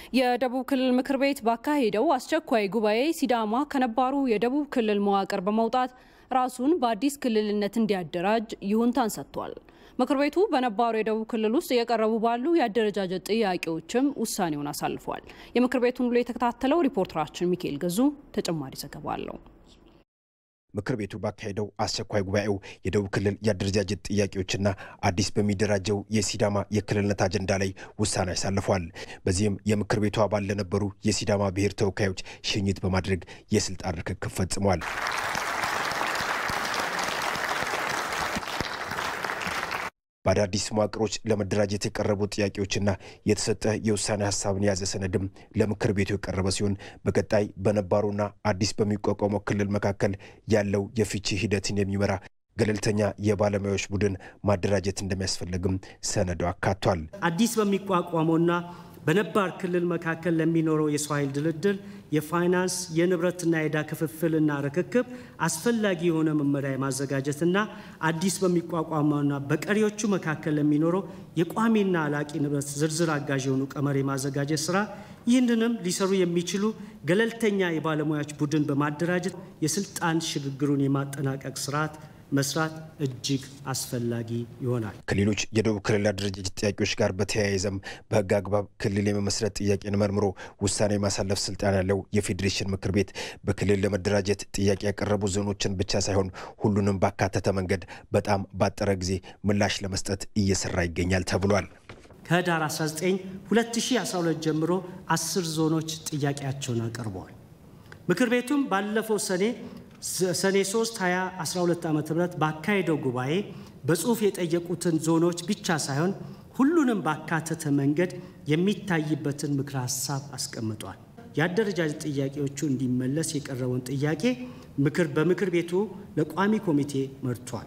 የደቡብ ክልል ምክር ቤት ባካሄደው አስቸኳይ ጉባኤ ሲዳማ ከነባሩ የደቡብ ክልል መዋቅር በመውጣት ራሱን በአዲስ ክልልነት እንዲያደራጅ ይሁንታን ሰጥቷል። ምክር ቤቱ በነባሩ የደቡብ ክልል ውስጥ እየቀረቡ ባሉ የአደረጃጀት ጥያቄዎችም ውሳኔውን አሳልፏል። የምክር ቤቱን ውሎ የተከታተለው ሪፖርተራችን ሚካኤል ገዙ ተጨማሪ ዘገባ አለው። ምክር ቤቱ ባካሄደው አስቸኳይ ጉባኤው የደቡብ ክልል የአደረጃጀት ጥያቄዎችና አዲስ በሚደራጀው የሲዳማ የክልልነት አጀንዳ ላይ ውሳኔ አሳልፏል። በዚህም የምክር ቤቱ አባል ለነበሩ የሲዳማ ብሔር ተወካዮች ሽኝት በማድረግ የስልጣን ርክክብ ፈጽሟል። በአዳዲስ መዋቅሮች ለመደራጀት የቀረቡ ጥያቄዎችና የተሰጠ የውሳኔ ሀሳብን የያዘ ሰነድም ለምክር ቤቱ የቀረበ ሲሆን በቀጣይ በነባሩና አዲስ በሚቋቋመው ክልል መካከል ያለው የፍቺ ሂደትን የሚመራ ገለልተኛ የባለሙያዎች ቡድን ማደራጀት እንደሚያስፈልግም ሰነዱ አካቷል። አዲስ በሚቋቋመውና በነባር ክልል መካከል ለሚኖረው የሰው ኃይል ድልድል የፋይናንስ የንብረትና የዕዳ ክፍፍልና ርክክብ አስፈላጊ የሆነ መመሪያ የማዘጋጀትና አዲስ በሚቋቋመውና በቀሪዎቹ መካከል ለሚኖረው የቋሚና አላቂ ንብረት ዝርዝር አጋዥ የሆኑ ቀመር የማዘጋጀት ስራ ይህንንም ሊሰሩ የሚችሉ ገለልተኛ የባለሙያዎች ቡድን በማደራጀት የስልጣን ሽግግሩን የማጠናቀቅ ስርዓት መስራት እጅግ አስፈላጊ ይሆናል። ከሌሎች የደቡብ ክልል አደረጃጀት ጥያቄዎች ጋር በተያያዘም በሕግ አግባብ ክልል የመመስረት ጥያቄን መርምሮ ውሳኔ የማሳለፍ ስልጣን ያለው የፌዴሬሽን ምክር ቤት በክልል ለመደራጀት ጥያቄ ያቀረቡ ዞኖችን ብቻ ሳይሆን ሁሉንም ባካተተ መንገድ በጣም ባጠረ ጊዜ ምላሽ ለመስጠት እየሰራ ይገኛል ተብሏል። ከህዳር 19 2012 ጀምሮ አስር ዞኖች ጥያቄያቸውን አቅርበዋል። ምክር ቤቱም ባለፈው ሰኔ ሰኔ 3 2012 ዓ ም ባካሄደው ጉባኤ በጽሁፍ የጠየቁትን ዞኖች ብቻ ሳይሆን ሁሉንም ባካተተ መንገድ የሚታይበትን ምክረ ሀሳብ አስቀምጧል። የአደረጃጀት ጥያቄዎቹ እንዲመለስ የቀረበውን ጥያቄ ምክር በምክር ቤቱ ለቋሚ ኮሚቴ መርቷል።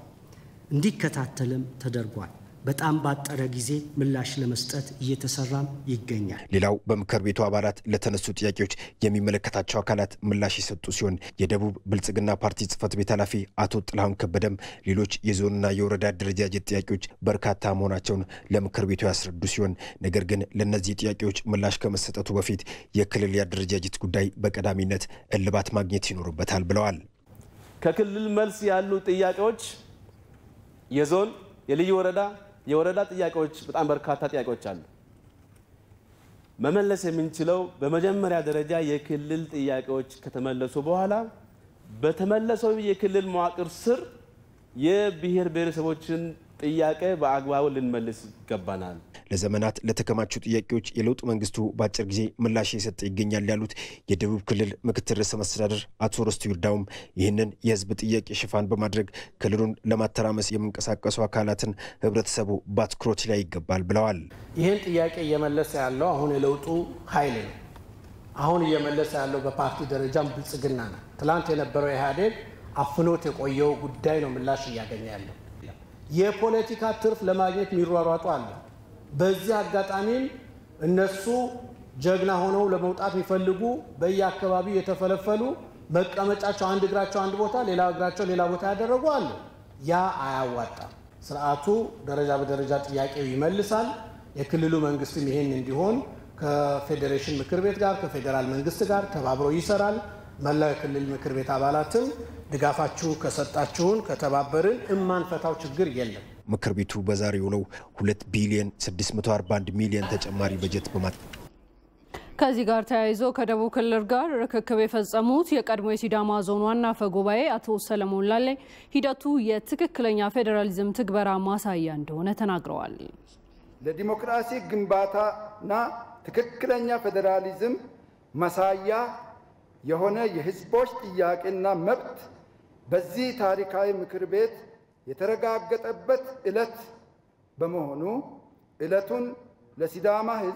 እንዲከታተልም ተደርጓል። በጣም ባጠረ ጊዜ ምላሽ ለመስጠት እየተሰራም ይገኛል። ሌላው በምክር ቤቱ አባላት ለተነሱ ጥያቄዎች የሚመለከታቸው አካላት ምላሽ የሰጡ ሲሆን የደቡብ ብልጽግና ፓርቲ ጽህፈት ቤት ኃላፊ አቶ ጥላሁን ከበደም ሌሎች የዞንና የወረዳ አደረጃጀት ጥያቄዎች በርካታ መሆናቸውን ለምክር ቤቱ ያስረዱ ሲሆን ነገር ግን ለእነዚህ ጥያቄዎች ምላሽ ከመሰጠቱ በፊት የክልል የአደረጃጀት ጉዳይ በቀዳሚነት እልባት ማግኘት ይኖርበታል ብለዋል። ከክልል መልስ ያሉ ጥያቄዎች የዞን የልዩ ወረዳ የወረዳ ጥያቄዎች በጣም በርካታ ጥያቄዎች አሉ። መመለስ የምንችለው በመጀመሪያ ደረጃ የክልል ጥያቄዎች ከተመለሱ በኋላ በተመለሰው የክልል መዋቅር ስር የብሔር ብሔረሰቦችን ጥያቄ በአግባቡ ልንመልስ ይገባናል። ለዘመናት ለተከማቹ ጥያቄዎች የለውጥ መንግስቱ በአጭር ጊዜ ምላሽ የሰጠ ይገኛል ያሉት የደቡብ ክልል ምክትል ርዕሰ መስተዳድር አቶ ርስቱ ይርዳውም ይህንን የህዝብ ጥያቄ ሽፋን በማድረግ ክልሉን ለማተራመስ የሚንቀሳቀሱ አካላትን ህብረተሰቡ በአትኩሮት ላይ ይገባል ብለዋል። ይህን ጥያቄ እየመለሰ ያለው አሁን የለውጡ ኃይል ነው። አሁን እየመለሰ ያለው በፓርቲ ደረጃም ብልጽግና ነው። ትላንት የነበረው ኢህአዴግ አፍኖት የቆየው ጉዳይ ነው ምላሽ እያገኘ ያለው። የፖለቲካ ትርፍ ለማግኘት የሚሯሯጡ አለ። በዚህ አጋጣሚም እነሱ ጀግና ሆነው ለመውጣት የሚፈልጉ በየአካባቢው የተፈለፈሉ መቀመጫቸው አንድ እግራቸው አንድ ቦታ ሌላ እግራቸው ሌላ ቦታ ያደረጉ አሉ። ያ አያዋጣም። ስርዓቱ ደረጃ በደረጃ ጥያቄው ይመልሳል። የክልሉ መንግስትም ይሄን እንዲሆን ከፌዴሬሽን ምክር ቤት ጋር ከፌዴራል መንግስት ጋር ተባብሮ ይሰራል። መላው የክልል ምክር ቤት አባላትም ድጋፋችሁ ከሰጣችሁን ከተባበርን እማንፈታው ችግር የለም። ምክር ቤቱ በዛሬው ውለው 2 ቢሊዮን 641 ሚሊዮን ተጨማሪ በጀት በማት ከዚህ ጋር ተያይዞ ከደቡብ ክልል ጋር ርክክብ የፈጸሙት የቀድሞ የሲዳማ ዞን ዋና አፈ ጉባኤ አቶ ሰለሞን ላሌ ሂደቱ የትክክለኛ ፌዴራሊዝም ትግበራ ማሳያ እንደሆነ ተናግረዋል። ለዲሞክራሲ ግንባታና ትክክለኛ ፌዴራሊዝም ማሳያ የሆነ የህዝቦች ጥያቄና መብት በዚህ ታሪካዊ ምክር ቤት የተረጋገጠበት ዕለት በመሆኑ ዕለቱን ለሲዳማ ህዝብ፣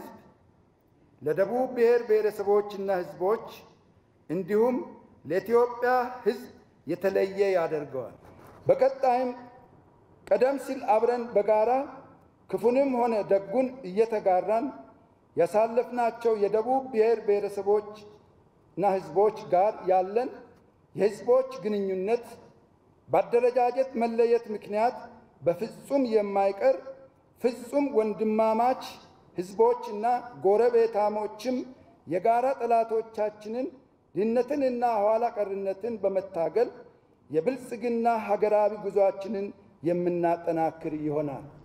ለደቡብ ብሔር ብሔረሰቦችና ህዝቦች እንዲሁም ለኢትዮጵያ ህዝብ የተለየ ያደርገዋል። በቀጣይም ቀደም ሲል አብረን በጋራ ክፉንም ሆነ ደጉን እየተጋራን ያሳለፍናቸው የደቡብ ብሔር ብሔረሰቦች እና ህዝቦች ጋር ያለን የህዝቦች ግንኙነት በአደረጃጀት መለየት ምክንያት በፍጹም የማይቀር ፍጹም ወንድማማች ህዝቦችና ጎረቤታሞችም የጋራ ጠላቶቻችንን ድህነትንና ኋላ ቀርነትን በመታገል የብልጽግና ሀገራዊ ጉዞአችንን የምናጠናክር ይሆናል።